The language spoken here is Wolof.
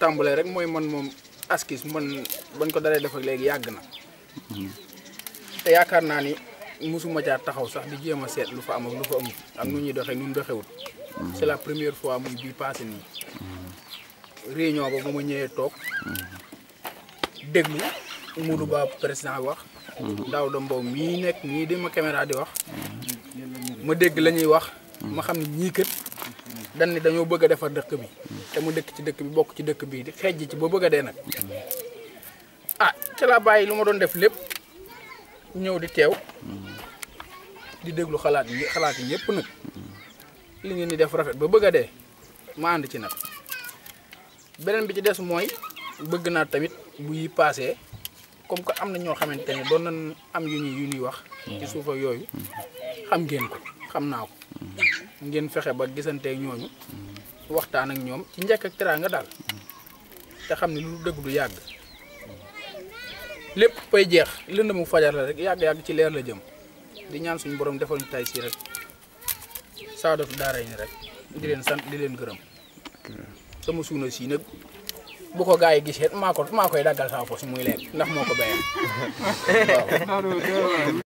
tàmbalee rek mooy man moom askis man bañ ko dalee def ak léegi yàgg na te yaakaar naa ni mosuma jaar taxaw sax di jéem a seet lu fa am ak lu fa amul ak nu ñuy doxee nu ñu doxewut c'est la première fois muy bii passé nii réunion ba ba ma ñëwee toog déglu Modou Ba président wax daaw da mbow mii nekk nii di ma caméra di wax ma dégg la ñuy wax ma xam ne ñii kët dañ ni dañoo bëgg a defar dëkk bi te mu dëkk ci dëkk bi bokk ci dëkk bi di xejj ci ba bëgg a dee nag ah ci laa bàyyi lu ma doon def lépp ñëw di teew di déglu xalaat yi xalaat yi ñëpp nag li ngeen di def rafet ba bëgg a dee ma ànd ci nag beneen bi ci des mooy bëgg naa tamit bu yi paasee comme que am na ñoo xamante ne doon nañ am yu ñuy yu ñuy wax ci suuf ak yooyu xam ngeen ko xam naa ko ngeen fexe ba gisanteeg ñooñu waxtaan ak ñoom ci njëkk ak teraanga daal te xam ne lu dëgg du yàgg lépp fay jeex lënd mu fajar la rek yàgg-yàgg ci leer la jëm di ñaan suñu borom defal ñu tay si rek saadatu daara yi ni rek di leen sant di leen gërëm sama suuna si nag bu ko gaa yi gisee maa ko maa koy daggal sama fos muy lekk ndax moo ko béyam waaw